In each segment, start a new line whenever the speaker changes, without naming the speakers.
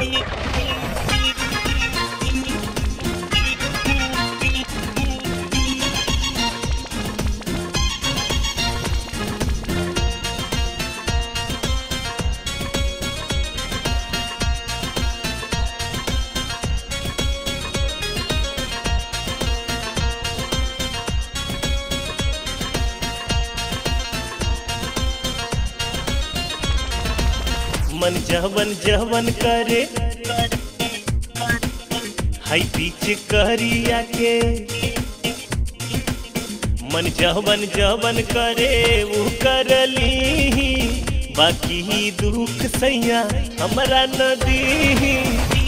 मन जवन जवन करे हाई बीच करिया के मन जवन जवन करे वो करली बाकी दुख सैया हमरा नदी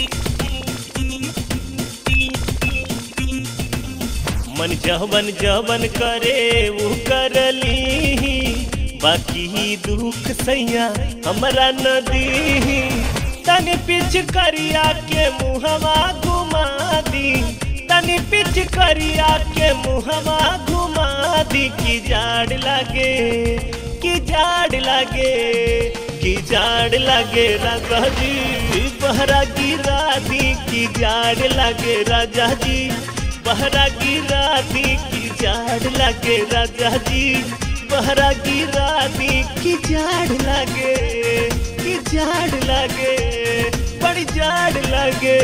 मन जवन जवन करे वो करली बाकी दुख सैया हमरा नदी तनी पिछ करिया के मुहवा घुमा दी तनी पिछ करिया के मुहवा घुमा दी की जाड़ लागे की जाड़ लागे की जाड़ लागे राजा जी बहरा गिरा दी की जाड़ लागे राजा जी बहरा गिरा दी की जाड़ लागे राजा जी बहरा गिरा दी की जाड़ लागे की जाड़ लागे बड़ी जाड़ लागे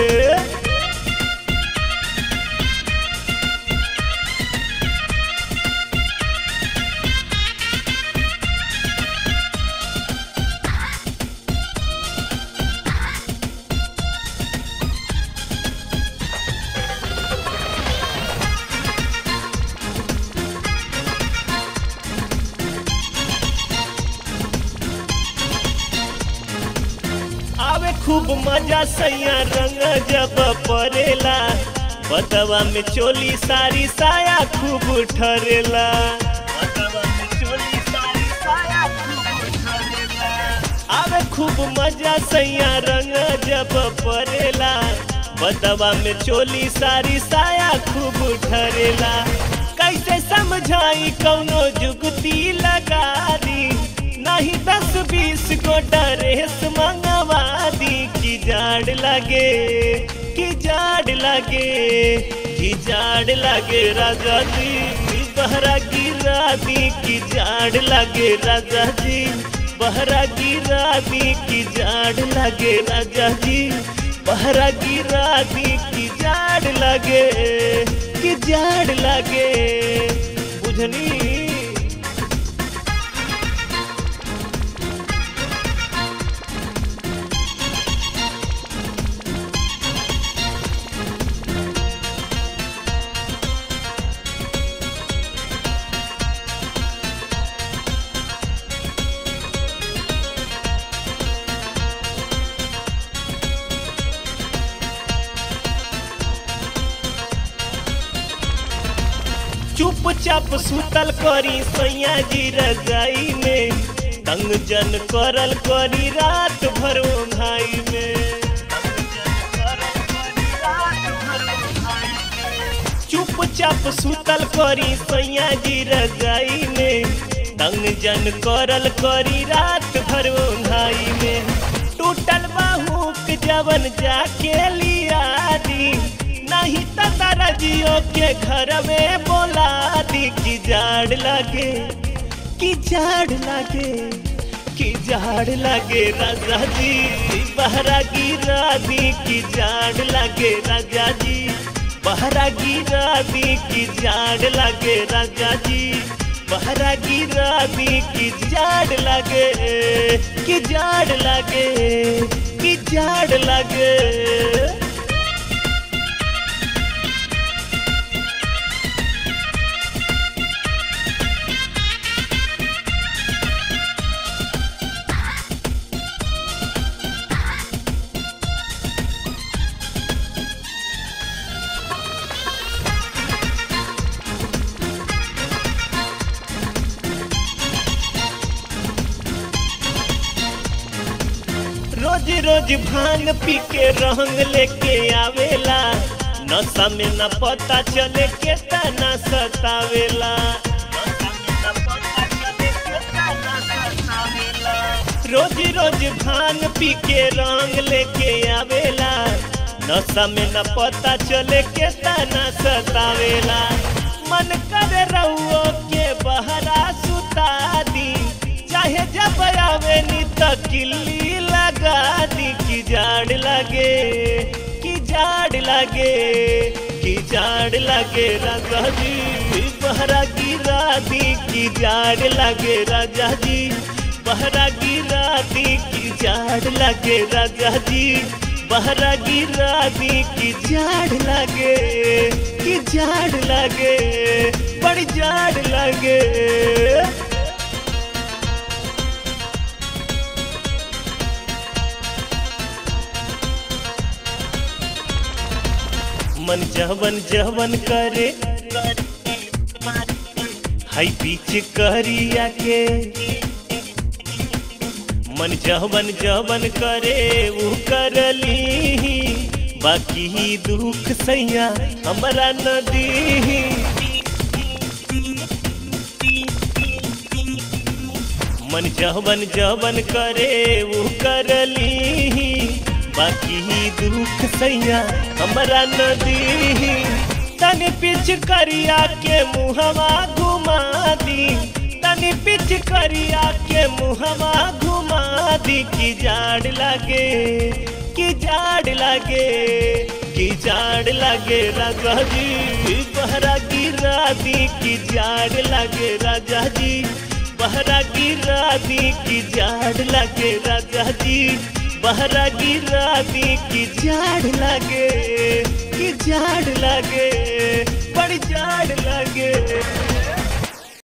आवे खूब मजा सैया रंग जब परेला बतवा में चोली सारी साया खूब ठरेला बतवा में चोली सारी साया खूब ठरेला। आवे खूब मजा सैया रंग जब परेला बतवा में चोली सारी साया खूब ठरेला कैसे समझाई कौनो जुगती लगा दी नहीं दस बीस को ड्रेस मंगवा दी की जाड़ लगे की जाड़ लगे की जाड़ लगे राजा जी बहरा गिरा दी की जाड़ लगे राजा जी बहरा गिरा दी की जाड़ लगे राजा जी बहरा गिरा दी की जाड़ लगे की जाड़ लगे बुझनी चुपचाप सुतल करी सैया जी रजाई में तंग जन करल करी रात भर भाई में चुपचाप सुतल करी सैया जी रजाई में तंग जन करल करी रात भर भाई में टूटल बाहुक जवन जाके लिया दी नहीं तो तारा जियो के घर में बोला दी की जाड़ लगे की जाड़ लगे की जाड़ लगे राजा जी बहरा गिरा दी की जाड़ लगे राजा जी बहरा गिरा दी की जाड़ लगे राजा जी बहरा गिरा दी की जाड़ लगे की जाड़ लगे की जाड़ लगे रोज रोज भांग पी के रंग लेके आवेला नशा में न पता चले के तना सतावेला रोज रोज भांग पी के रंग लेके आवेला नशा में न पता चले के तना सतावेला मन करे रहुओ के बहरा सुता दी चाहे जब आवे नी तो किल्ली लगा दी कि जाड़ लगे कि जाड़ लगे कि जाड़ लगे राजा जी बहरा गिरा दी कि जाड़ लगे राजा जी बहरा गिरा दी कि जाड़ लगे राजा जी बहरा गिरा दी कि जाड़ लगे कि जाड़ लगे बड़ी जाड़ लगे मन जवन जवन करे हाई बीच करिया के मन जवन जवन करे वो करली बाकी दुख सैया हमरा नदी मन जवन जवन करे वो करली बाकी दुख सैया हमरा नदी तनी पिछ करिया के मुहवा घुमा दी तनी पिछ करिया के मुहवा घुमा दी कि जाड़ लगे कि जाड़ लगे कि जाड़ लगे राजा जी बहरा गिरा दी कि जाड़ लगे राजा जी बहरा गिरा दी कि जाड़ लगे राजा जी बहरा गिरा दी कि जाड़ लगे कि जाड़ लगे बड़ी जाड़ लगे